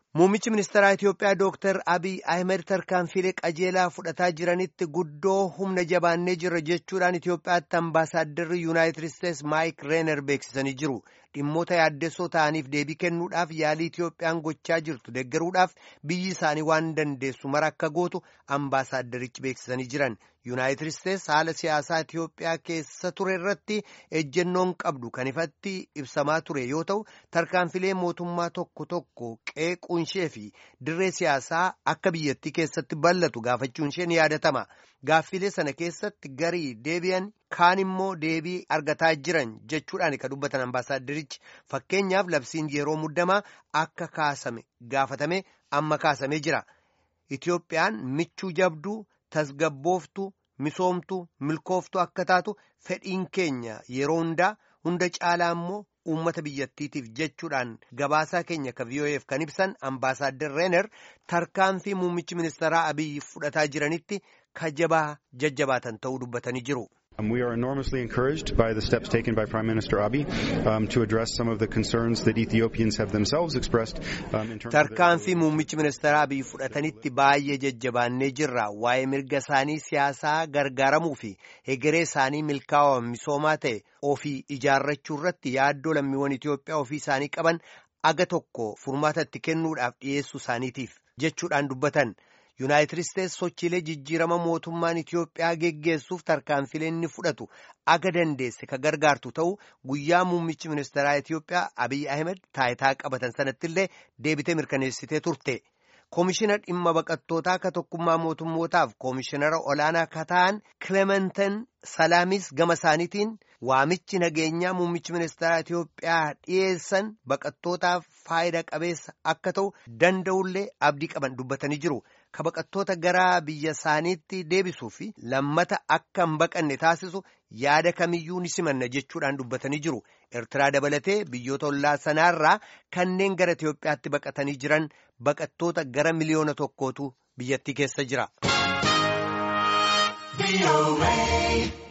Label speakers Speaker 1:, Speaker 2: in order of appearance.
Speaker 1: Muummichi ministeeraa Itiyoophiyaa Dooktar Abiy Ahmed tarkaanfilee qajeelaa fudhataa jiranitti guddoo humna jabaannee jirra jechuudhaan Itiyoophiyaatti ambaasaadarri Yuunaayitid Isteetsi Maayik Reener beeksisanii jiru. Dhimmoota yaaddessoo ta'aniif deebii kennuudhaaf yaalii Itiyoophiyaan gochaa jirtu deeggaruudhaaf biyyi isaanii waan dandeessu mara akka gootu ambaasaaddarichi beeksisanii jiran. Yuunaayitid Isteetsi haala siyaasaa Itiyoophiyaa keessa ture irratti ejjennoon qabdu kan ifatti ibsamaa ture yoo ta'u tarkaanfilee mootummaa tokko tokko qeequun ishee fi dirree siyaasaa akka biyyattii keessatti bal'atu gaafachuun ishee ni yaadatama. Gaaffilee sana keessatti garii deebi'an kaan immoo deebii argataa jiran jechuudhaan kan dubbatan ambaasaaddarichi fakkeenyaaf labsiin yeroo muddamaa akka kaasame gaafatame amma kaasamee jira. Itiyoophiyaan michuu jabduu tasgabbooftuu misoomtuu milkooftuu akka taatu fedhiin keenya yeroo hundaa hunda caalaa immoo uummata biyyattiitiif jechuudhaan gabaasaa keenya ka VOA'f kan ibsan ambaasaaddar Reener tarkaanfii muummichi ministeeraa Abiyyi fudhataa jiranitti kajabaa jajjabaatan ta'uu dubbatanii jiru.
Speaker 2: We are enormously encouraged by the steps taken by Prime Minister Abiy um, to address some of the concerns that Ethiopians have themselves expressed um, in terms
Speaker 1: Tarkaanfii muummichi ministeeraa Abiy fudhatanitti baay'ee jajjabaannee jirra. Waa'ee mirga isaanii siyaasaa gargaaramuu fi hegeree isaanii milkaa'aa misoomaa ta'e ofii ijaarrachuu irratti yaaddoo lammiiwwan Itoophiyaa ofii isaanii qaban aga tokko furmaata itti kennuudhaaf dhiyeessuu isaaniitiif jechuudhaan dubbatan. Yuunaayitid Isteetsi sochiilee jijjiirama mootummaan Itiyoophiyaa geggeessuuf tarkaanfilee inni fudhatu aga dandeesse ka gargaartu ta'u guyyaa muummichi ministeeraa Itiyoophiyaa Abiy Ahmed taayitaa qabatan sanatti illee deebitee mirkaneessitee turte. Koomishina dhimma baqattootaa ka tokkummaa mootummootaaf koomishinara olaanaa ka ta'an Kilementan Salaamis gama isaaniitiin waamichi nageenyaa muummichi ministeeraa Itiyoophiyaa dhiyeessan baqattootaaf faayida qabeessa akka ta'u danda'ullee abdii qaban dubbatanii jiru. Ka baqattoota gara biyya isaaniitti deebisuu fi lammata akka hin baqanne taasisu yaada kamiyyuu ni simanna jechuudhaan dubbatanii jiru. Eertiraa dabalatee biyyoota ollaa sanaarraa kanneen gara Itiyoophiyaatti baqatanii jiran baqattoota gara miliyoona tokkootu biyyattii keessa jira.